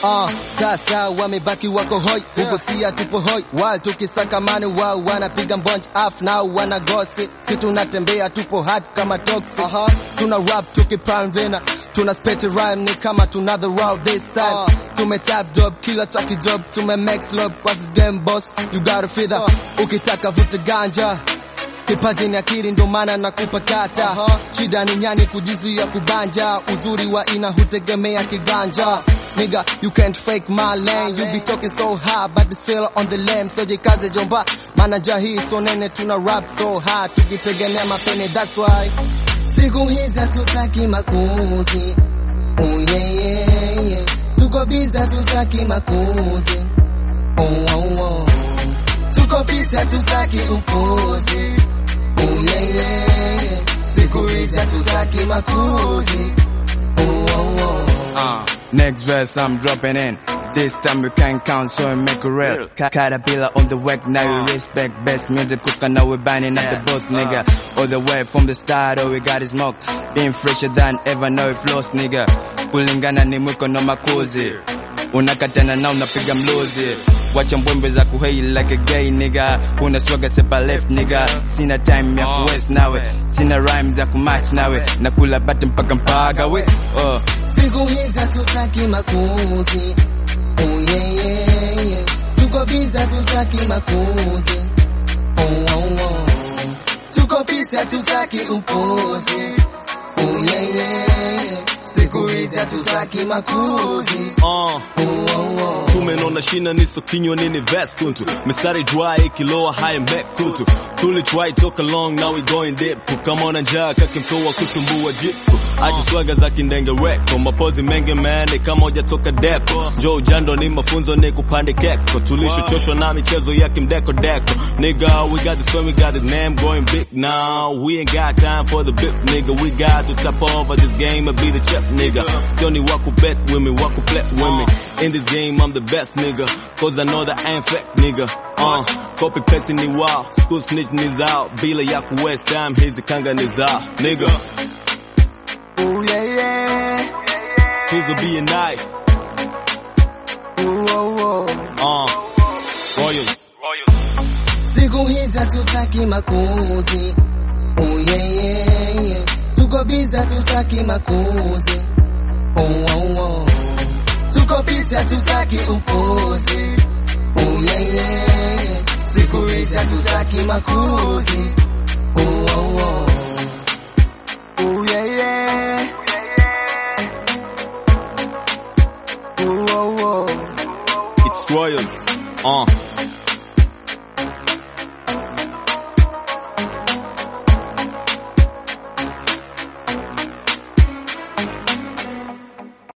Uh, sasa wamebaki wako hoi huko sia tupo hoi wal tukisaka mani wao wanapiga mbonj af nao wana gosi si tunatembea tupo hard kama toxic uh -huh. tuna rap tukipalm vena tuna spit rhyme ni kama tuna the route this time uh. tume tap job kila taki job tume max lob what's this game boss you gotta feel that uh. ukitaka vuta ganja kipaji ni akili ndo maana nakupa kata uh -huh. shida ni nyani kujizuia kubanja uzuri wa ina hutegemea kiganja nigga you can't fake my lane you be talking so high but the still on the lame so jikaze jomba maana hii so nene tuna rap so high tukitegemea mapene that's why siku hizi hatutaki makuzi oh yeah, yeah, yeah. tuko busy hatutaki makuzi oh, oh, oh. tuko busy hatutaki upuzi oh yeah, yeah, yeah. siku hizi hatutaki makuzi oh, oh, oh. Uh, next verse I'm dropping in. This time we can count, so we make it real. Ca- Caterpillar on the work, now we respect best music cooker, now we banning up the both, nigga. All the way from the start, all we got is smoke. Being fresher than ever, now we floss, nigga. Kulingana ni mwiko no makuzi. Unakatana na unapiga mluzi. Wacha mbwembe za kuhei like a gay nigga Una swaga sepa left nigga Sina time ya kuwest nawe Sina rhyme za kumatch nawe Nakula bati mpaka mpaga we oh. siku hizi hatutaki makuzi oh yeah, yeah, yeah. tuko busy hatutaki makuzi oh, oh, oh. tuko busy hatutaki upuzi oh yeah, yeah, yeah. siku hizi hatutaki makuzi Uh, oh, oh, oh. tumenona shina niso kinywa nini vest kuntu mistari dry ikiloa high back kutu tuli try talk along now we going deep kama na njaa kakimtoa kutumbua jipu aje swaga za kindenge reko mapozi mengi mene kama hujatoka depo jo ujando ni mafunzo ni kupande keko tulishochoshwa na michezo ya kimdeko deko nigga we got this when we got the name going big now we ain't got time for the big nigga we got to top over this game and be the chip nigga sioni waku bet with me waku play with me in this game I'm the best nigga cause I know that I ain't fake nigga uh copy paste ni wao school snitch ni zao bila ya ku waste time hizi kanga ni zao nigga Oh yeah, yeah. hizo be a night Oh, oh, oh. uh royals siku hizi hatutaki makuzi oh yeah, yeah, yeah. tuko busy hatutaki makuzi oh, oh, oh. tuko busy hatutaki upuzi oh yeah, yeah, yeah. siku hizi hatutaki makuzi oh, oh, oh. Oh yeah, yeah. Oh, oh, oh. it's royals uh